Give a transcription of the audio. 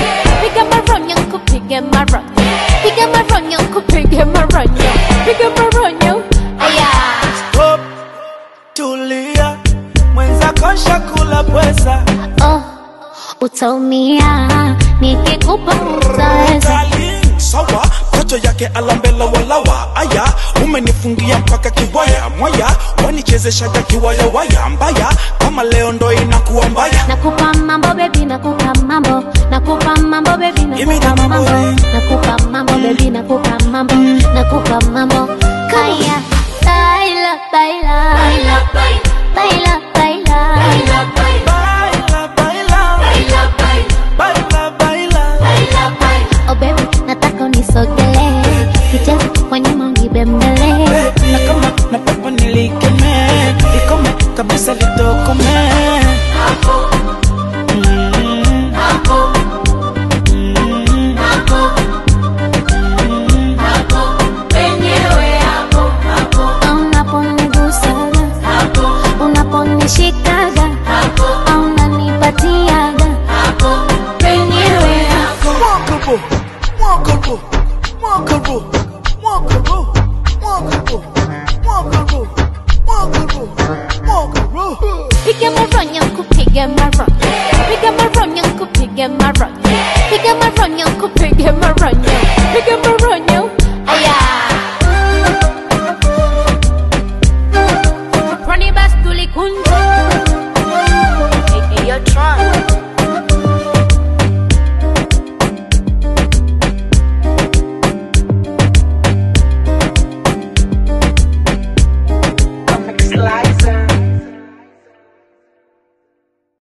piga maronyo kupige maronyo piga maronyo kupige maronyo piga maronyo aya Stop, tulia, mwenzako shakula pweza. oh utaumia nikikupa utaweza Darling, sawa kocho yake alambela walawa aya umenifungia mpaka kiwaya mwaya wanichezeshaga kiwaya waya mbaya kama leo ndo inakuwa mbaya nakupa mambo bebi nakupa mambo nakupa mambo bebi Give me nakupa the mambo mambo. nakupa mambo bebi nakupa mambo nakupa mambo kaya baila baila baila baila baila baila baila baila oh baby nataka unisogelee kicheza kwa nyuma unibembele na kama nataka nilikeme ikome kabisa litokome Mm. Mm. unaponigusaga unaponishikaga unanipatiaga penyewe Walkable, walkable, walkable, walkable, walkable, walkable, walkable, walkable. Piga maronyo kupiga maronyo Piga maronyo kupiga maronyo Piga maronyo kupiga maronyo